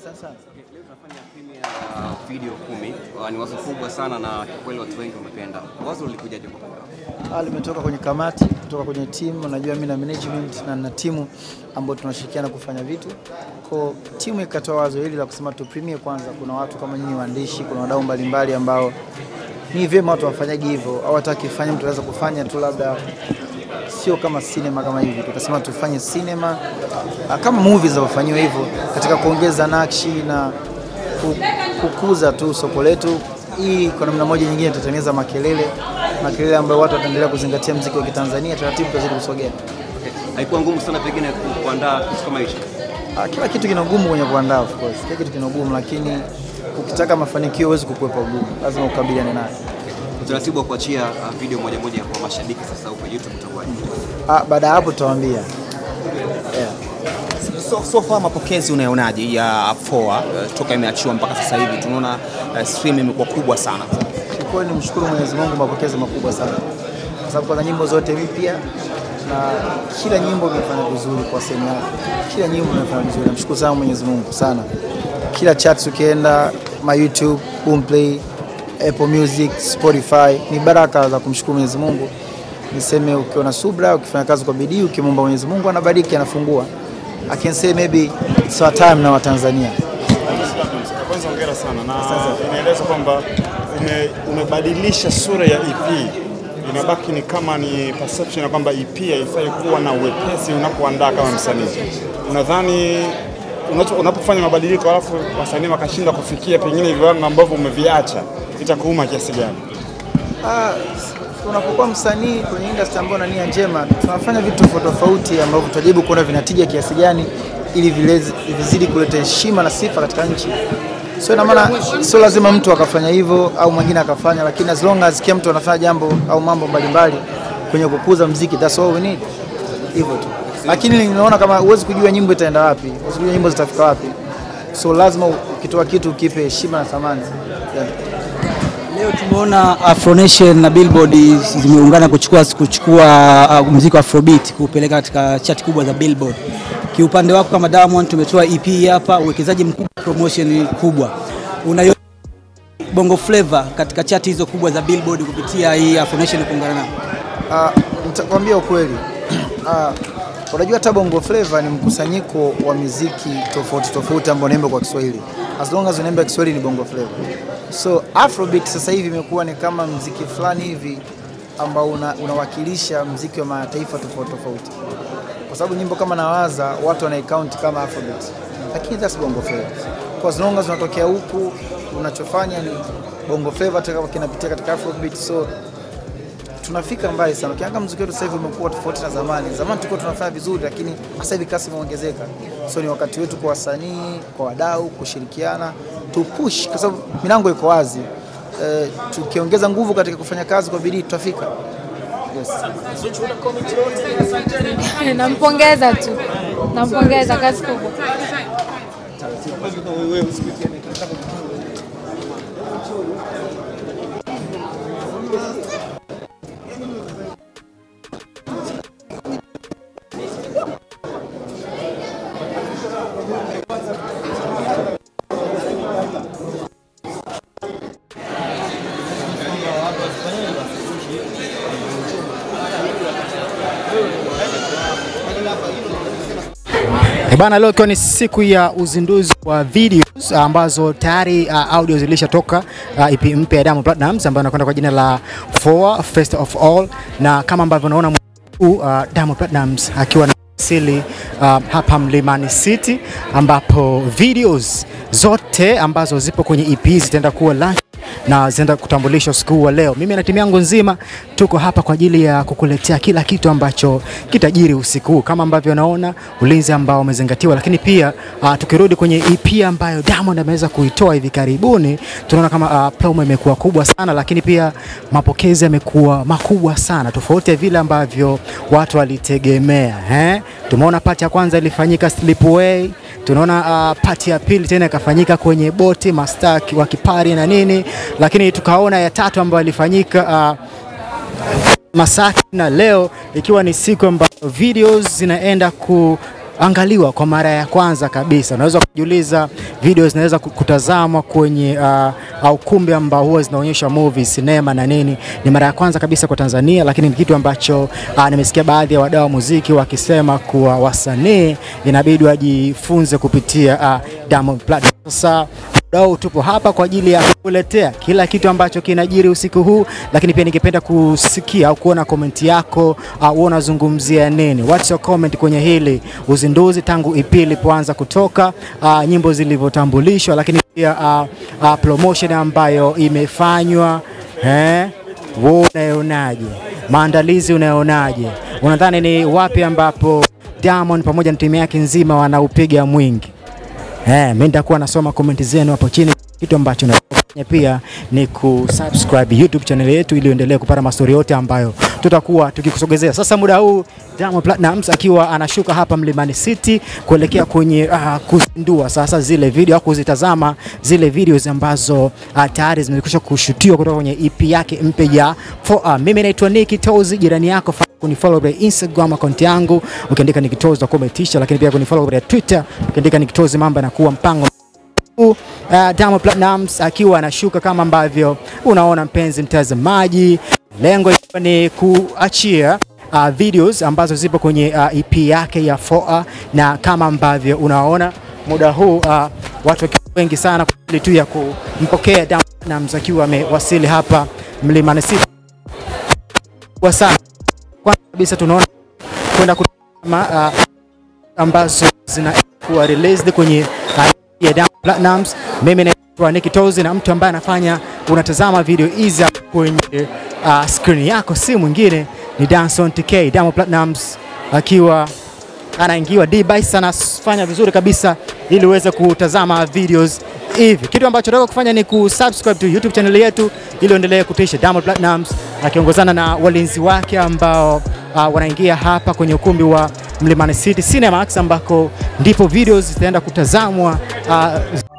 Asante sana. Leo tunafanya premiere ya video kumi. Uh, ni wazo kubwa sana na kwa kweli watu wengi wamependa. Wazo lilikujaje kwa kwako? Ah, limetoka kwenye kamati, kutoka kwenye timu. Unajua mimi na management na na timu ambao tunashirikiana kufanya vitu. Kwa timu ikatoa wazo hili la kusema tu premiere kwanza. Kuna watu kama nyinyi waandishi, kuna wadau mbalimbali ambao ni vyema watu wafanyage hivyo, au hata akifanya mtu anaweza kufanya tu labda sio kama sinema kama hivi, tukasema tufanye sinema ah, kama movie zinavyofanyiwa hivyo, katika kuongeza nakshi na ku- kukuza tu soko letu. Hii kwa namna moja nyingine itatengeneza makelele, makelele ambayo watu wataendelea kuzingatia mziki wa Kitanzania, taratibu tutazidi kusogea. Haikuwa ngumu sana pengine ku- kuandaa kitu kama hicho. Ah, Kila kitu kina ugumu kwenye kuandaa, of course, kila kitu kina ugumu, lakini ukitaka mafanikio huwezi kukwepa ugumu, lazima ukabiliane nayo. Utaratibu wa kuachia uh, video moja moja kwa mashabiki sasa huko YouTube utakuwaje? Ah, Baada ya hapo tutawaambia yeah. So, so far mapokezi unayonaje ya Foa uh, toka imeachiwa mpaka sasa hivi tunaona uh, stream imekuwa kubwa sana. Kiukweli ni mshukuru Mwenyezi Mungu, mapokezi makubwa sana, kwa sababu kwanza nyimbo zote mpya na kila nyimbo imefanya vizuri kwa sehemu yake, kila nyimbo imefanya vizuri. Namshukuru sana Mwenyezi Mungu sana. Kila chat ukienda ma YouTube, Boomplay, Apple Music, Spotify ni baraka za kumshukuru Mwenyezi Mungu. Niseme ukiwa na subra, ukifanya kazi kwa bidii, ukimwomba Mwenyezi Mungu anabariki, anafungua. I can say maybe it's our time na Watanzania. Kwanza hongera sana na inaeleza kwamba ume, umebadilisha sura ya EP. Inabaki ni kama ni perception ya kwamba EP haifai kuwa na uwepesi unapoandaa kama msanii. Unadhani unacho- unapofanya mabadiliko alafu wasanii wakashindwa kufikia pengine viwango ambavyo umeviacha itakuuma kiasi gani? Ah, unapokuwa msanii kwenye industry ambayo una nia njema, tunafanya vitu tofauti tofauti ambavyo tutajaribu kuona vinatija kiasi gani ili vilezi- vizidi kuleta heshima na sifa katika nchi. So ina maana sio lazima mtu akafanya hivyo au mwingine akafanya, lakini as long as kila mtu anafanya jambo au mambo mbalimbali kwenye kukuza mziki, that's all we need. Hivyo tu. Lakini ninaona kama huwezi kujua nyimbo itaenda wapi, huwezi kujua nyimbo zitafika wapi. So lazima ukitoa kitu ukipe heshima na thamani. Yeah. Leo tumeona Afro Nation na Billboard zimeungana kuchukua kuchukua uh, muziki wa Afrobeat kupeleka katika chati kubwa za Billboard. Kiupande wako kama Diamond tumetoa EP hapa, uwekezaji mkubwa, promotion kubwa. Unayo Bongo Flava katika chati hizo kubwa za Billboard kupitia hii Afro Nation kuungana nao. Ah, nitakwambia ukweli. Ah, unajua hata Bongo Flava ni mkusanyiko wa miziki tofauti tofauti ambao unaimba kwa Kiswahili. As long as unaimba Kiswahili ni Bongo Flava. So Afrobeat sasa hivi imekuwa ni kama mziki fulani hivi ambao una, unawakilisha mziki wa mataifa tofauti tofauti. Kwa sababu nyimbo kama Nawaza watu wanaicount kama Afrobeat. Lakini that's Bongo Flava. Kwa as long as unatokea huku unachofanya ni Bongo Flava hata kama kinapitia katika Afrobeat so tunafika mbali sana. Ukiangalia muziki wetu sasa hivi umekuwa tofauti na zamani. Zamani tulikuwa tunafanya vizuri, lakini sasa hivi kasi imeongezeka. So ni wakati wetu kwa wasanii, kwa wadau kushirikiana, tu push kwa sababu milango iko wazi. Eh, tukiongeza nguvu katika kufanya kazi kwa bidii tutafika. Yes. Nampongeza tu, nampongeza, kazi kubwa. Eh Bana, leo ikiwa ni siku ya uzinduzi wa videos ambazo tayari uh, audio zilishatoka uh, EP mpya ya Diamond Platnumz ambayo inakwenda kwa jina la Four First of All, na kama ambavyo unaona huu uh, Diamond Platnumz akiwa na asili uh, hapa Mlimani City ambapo videos zote ambazo zipo kwenye EP zitaenda kuwa launch na zinaenda kutambulishwa usiku huu wa leo. Mimi na timu yangu nzima tuko hapa kwa ajili ya kukuletea kila kitu ambacho kitajiri usiku huu, kama ambavyo naona ulinzi ambao umezingatiwa, lakini pia uh, tukirudi kwenye EP ambayo Diamond ameweza kuitoa hivi karibuni, tunaona kama uh, promo imekuwa kubwa sana, lakini pia mapokezi yamekuwa makubwa sana, tofauti ya vile ambavyo watu walitegemea eh? Tumeona pati ya kwanza ilifanyika Slipway, tunaona uh, pati ya pili tena ikafanyika kwenye boti mastaa wa kipari na nini, lakini tukaona ya tatu ambayo ilifanyika uh, Masaki na leo ikiwa ni siku ambayo videos zinaenda kuangaliwa kwa mara ya kwanza kabisa. Unaweza kujiuliza video zinaweza ku- kutazamwa kwenye uh, ukumbi ambao huwa zinaonyesha movies, sinema na nini. Ni mara ya kwanza kabisa kwa Tanzania, lakini ni kitu ambacho uh, nimesikia baadhi ya wadau wa muziki wakisema kuwa wasanii inabidi wajifunze kupitia uh, Diamond Platnumz. Sasa wadau, tupo hapa kwa ajili ya kukuletea kila kitu ambacho kinajiri usiku huu, lakini pia ningependa kusikia au kuona komenti yako, uh, wewe unazungumzia nini? What's your comment kwenye hili uzinduzi tangu EP ilipoanza kutoka, uh, nyimbo zilivyotambulishwa, lakini pia uh, uh, promotion ambayo imefanywa eh? Wewe unayonaje? Maandalizi unayonaje? Unadhani ni wapi ambapo Diamond pamoja na timu yake nzima wanaupiga mwingi? Eh, mimi nitakuwa nasoma comment zenu hapo chini. Kitu ambacho nafanya pia ni kusubscribe YouTube channel yetu ili uendelee kupata mastori yote ambayo tutakuwa tukikusogezea. Sasa muda huu Diamond Platnumz akiwa anashuka hapa Mlimani City kuelekea kwenye uh, kuzindua sasa zile video au kuzitazama zile videos ambazo uh, tayari zimekwisha kushutiwa kutoka kwenye EP yake mpya ya 4R. Mimi naitwa Nicky Tozi, jirani yako fa- kunifollow kwa Instagram account yangu ukiandika Nicky Tozi utakuwa umetisha, lakini pia kunifollow kwa Twitter ukiandika Nicky Tozi, mambo yanakuwa mpango huu, uh, Diamond Platnumz akiwa anashuka kama ambavyo unaona mpenzi mtazamaji, lengo ikiwa ni kuachia uh, videos ambazo zipo kwenye uh, EP yake ya 4R na kama ambavyo unaona muda huu uh, watu wakiwa wengi sana kwa ajili tu ya kumpokea Diamond Platnumz akiwa amewasili hapa Mlimani City kwa sana. Kwanza kabisa tunaona kwenda kutazama uh, ambazo zinakuwa released kwenye uh, ya Diamond Platnumz. Mimi naitwa Nicky Tozi na mtu ambaye anafanya unatazama video hizi hapo kwenye uh, screen yako si mwingine ni Danson TK. Diamond Platnumz akiwa anaingiwa D-Bice anafanya vizuri kabisa ili uweze kutazama videos hivi. Kitu ambacho nataka kufanya ni kusubscribe to YouTube channel yetu ili uendelee kutisha Diamond Platnumz akiongozana na walinzi wake ambao uh, wanaingia hapa kwenye ukumbi wa Mlimani City Cinemax ambako ndipo videos zitaenda kutazamwa uh,